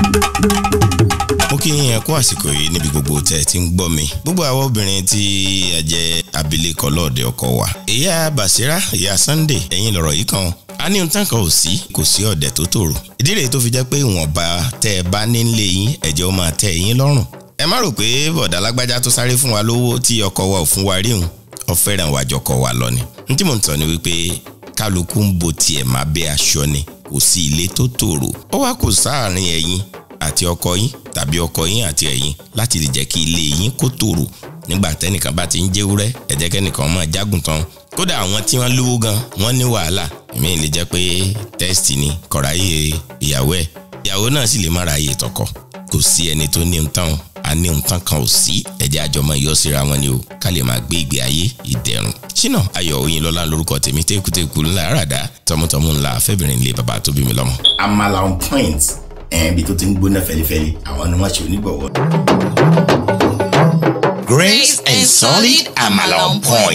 mo kí yín ẹ kú àsìkò yìí níbi gbogbo tẹ́ ẹ ti ń gbọ́ mi gbogbo àwọn obìnrin tí ẹ jẹ́ abilékọ lọ́ọ̀dẹ ọkọ wa ìyá Basira ìyá Sunday ẹ̀yin lọ̀rọ̀ yìí kan a ní ohun tán kan ò sí kò sí ọ̀dẹ̀ tó tòrò ìdí rèé tó fi jẹ́ pé ìwọ̀nba tẹ́ ẹ bá nílé yín ẹ̀jẹ̀ ó máa tẹ́ yín lọ́rùn ẹ má rò pé bọ̀dà lágbájá tó sáré fún wa lówó tí ọkọ wa ò fún wa rí òun ó fẹ́ràn wa jọkọ wa lọ ni n tí mò ń tọ́ ni wípé kálukú ń bo tiẹ̀ má bẹ́ aṣọ ni kò sí ilé tó tòrò ó wá kò sáàárín ẹ̀yin àti ọkọ yín tàbí ọkọ yín àti ẹ̀yin láti lè jẹ́ kí ilé yín kó tòrò nígbà tẹ́nìkan bá ti ń jẹ́wúrẹ́ ẹ jẹ́ kẹ́nìkan máa jágùn tán kódà àwọn tí wọ́n lówó gan wọ́n ní wàhálà èmi lè jẹ́ pé tẹ́sítì ni kọ̀ráyè ìyàwó ẹ̀ ìyàwó náà sì lè má ra iye tọkọ kò sí ẹni tó ní nǹkan a ní nǹkan kan ò sí ẹ̀jẹ̀ àjọmọ̀ yọ síra wọn ni o ká lè máa gbé ìgbé ayé ìdẹ̀rùn ṣínà ayọ̀ Oyinlọ́lá lórúkọ tèmi tẹ́kùtẹ́kù ńlá àràdá tọmọtọmọ ńlá afẹ́bìnrin ilé bàbá tó bí mi lọ́mọ. Amala on point ẹ̀ẹ́n bí tó ti ń gbóná fẹlifẹli àwọn ni wọ́n ṣe onígbọ̀wọ́. Grace and solid Amala on point.